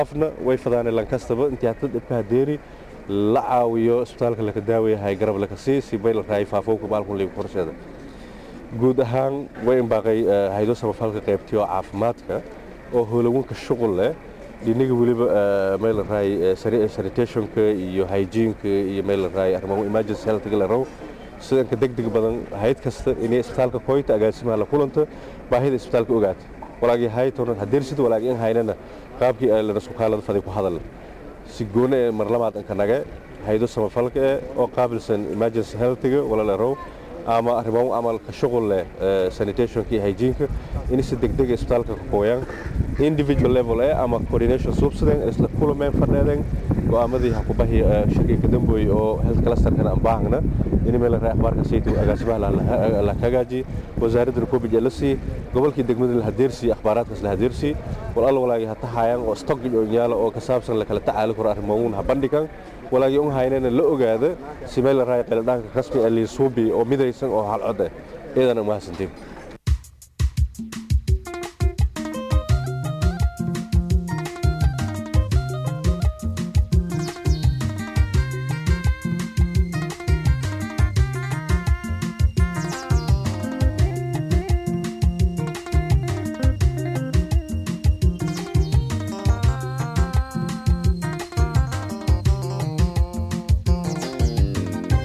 qofna way fadaanay lankastaba intii hata dhibka hadeeri la caawiyo isbitaalka laka daawayahay garab laka sii si bay la raayay faafowka baalkun liiga qorsheeda guud ahaan way imbaaqay haydo samafalka qaybtiyo caafimaadka oo howlawanka shuqul leh dhinaga weliba meel la raay sanitationka iyo hygieneka iyo meel la raay arrimaha emergency healthga la rabo sidanka degdeg badan hayd kasta inay isbitaalka koyta agaasimaha la kulanta baahida isbitaalka ogaata walaagii haytonan hadeersid walaagii in haynana qaabkii lana sukaalada faday ku hadal si gooni ee marlamaad inka nage haydo samafalka eh oo qaabilsan emergency healthga wala la rabo ama arrimaha amalka shuqul leh sanitationka iyo hygieneka in si degdeg isbitaalka ka kooyaan individual level eh ama coordination suubsadeen isla kulameen fadheedeen go'aamadii ha ku bahi shirkii ka dambeeyay oo health clusterkan aan baahna in meel raay akhbaarka saytu agaasimaha la hagaaji wasaaradda covid la sii gobolkii degmada la hadeersi akhbaaraadkaas la hadeersi wal alla walaagii hata haayaan oo stock iyo yaala oo ka saabsan la kala tacaali karo arrimaha ha bandhigan walaagii un haynana la ogaada si meel raay qeeladhaanka rasmi ah liisuubi oo midaysan oo halcod ah iyadan umahadsantiin